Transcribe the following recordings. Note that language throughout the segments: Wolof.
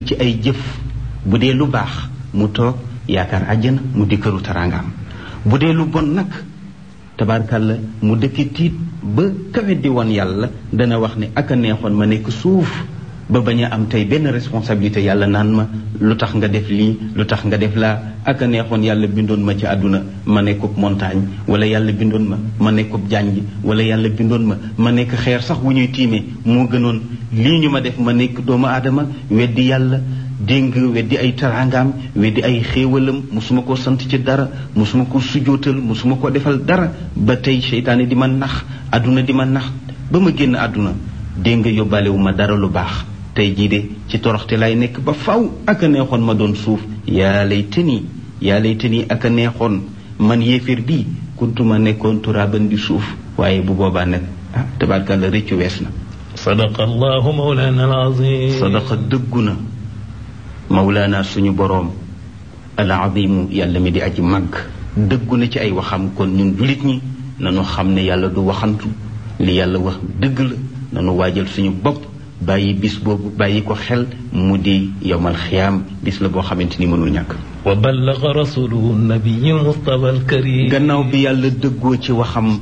ci ay jëf bu dee lu baax mu toog yaakaar àjjana mu di këru taraangaam bu dee lu bon nag tabaarkàlla mu dëkki tiit ba kawe di woon yàlla dana wax ne ak a neexoon ma nekk suuf ba bañ a am tey benn responsabilité yàlla naan ma lu tax nga def lii lu tax nga def laa ak a neexoon yàlla bindoon ma ci àdduna ma nekkub montagne wala yàlla bindoon ma ma nekkub jànj wala yàlla bindoon ma ma nekk xeer sax wu ñuy tiimee moo gënoon lii ñu ma def ma nekk doomu aadama weddi yàlla dégg weddi ay taraangaam weddi ay xéewalam musuma ko sant ci dara musuma ko sujootal musuma ko defal dara ba tey seytaane di ma nax àdduna di ma nax ba ma génn àdduna dégg nga yóbbaale wu ma dara lu baax tey jii de ci toroxte lay nekk ba faw ak a neexoon ma doon suuf yaa lay tëni yaa lay tëni ak a neexoon man yéeféer bii kuntuma nekkoon turaaban di suuf waaye bu boobaa nag ah tabaarkàlla rëccu wees na sadaqa allahu mawlana alazim sadaqa dëggu na mawlaana suñu boroom al azimu yàlla mi di aji màgg dëggu na ci ay waxam kon ñun jullit ñi nanu xam ne yàlla du waxantu li yàlla wax dëgg la nanu waajal suñu bopp bàyyi bis boobu bàyyi ko xel mu di yowmal xiyaam bis la boo xamante ni mënul ñàkk wa ballaga rasuluhu nabiyi mustafa alkarim gannaaw bi yàlla dëggoo ci waxam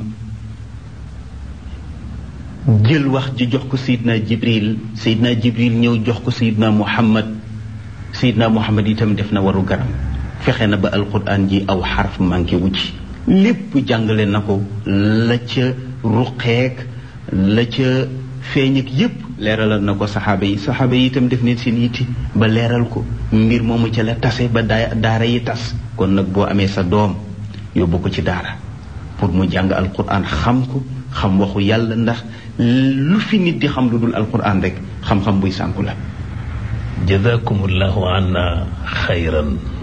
jël wax ji jox ko sayidna jibril sayidna jibril ñëw jox ko sayidna muhammad sayidna muhammad itam def na waru garam fexe na ba alquran ji aw xarf manqué wu ci lépp jàngale na ko la ca ruqeek la ca feeñ ak yépp leeralal na ko saxaaba yi saxaaba yi itam def neen seen yitti ba leeral ko mbir moomu ca la tase ba daa daara yi tas kon nag boo amee sa doom yóbbu ko ci daara pour mu jàng alquran xam ko xam waxu yàlla ndax lu fi nit di xam lu dul alquran rek xam-xam buy sànku la jazakumullahu anna xayran